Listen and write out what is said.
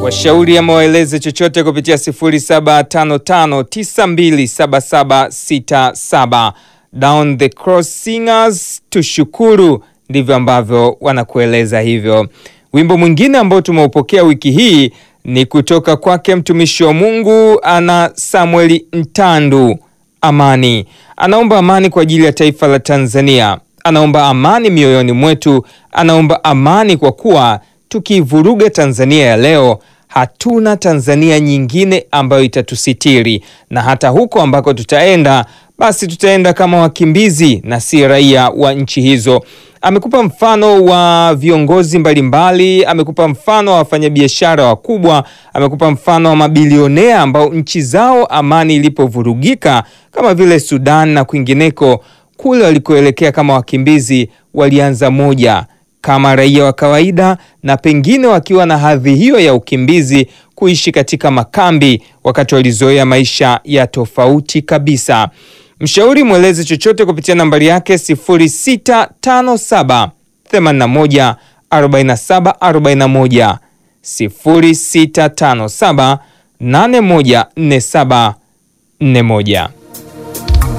Washauri ama waeleze chochote kupitia 0755927767 Down the Cross Singers tushukuru, ndivyo ambavyo wanakueleza hivyo. Wimbo mwingine ambao tumeupokea wiki hii ni kutoka kwake mtumishi wa Mungu ana Samueli Ntandu. Amani, anaomba amani kwa ajili ya taifa la Tanzania, anaomba amani mioyoni mwetu, anaomba amani kwa kuwa tukiivuruga Tanzania ya leo hatuna Tanzania nyingine ambayo itatusitiri, na hata huko ambako tutaenda basi tutaenda kama wakimbizi na si raia wa nchi hizo. Amekupa mfano wa viongozi mbalimbali, amekupa mfano wa wafanyabiashara wakubwa, amekupa mfano wa mabilionea ambao nchi zao amani ilipovurugika kama vile Sudan na kwingineko, kule walikoelekea kama wakimbizi walianza moja kama raia wa kawaida na pengine wakiwa na hadhi hiyo ya ukimbizi kuishi katika makambi wakati walizoea maisha ya tofauti kabisa. Mshauri mweleze chochote kupitia nambari yake 0657 81 47 41, 0657 8147 41.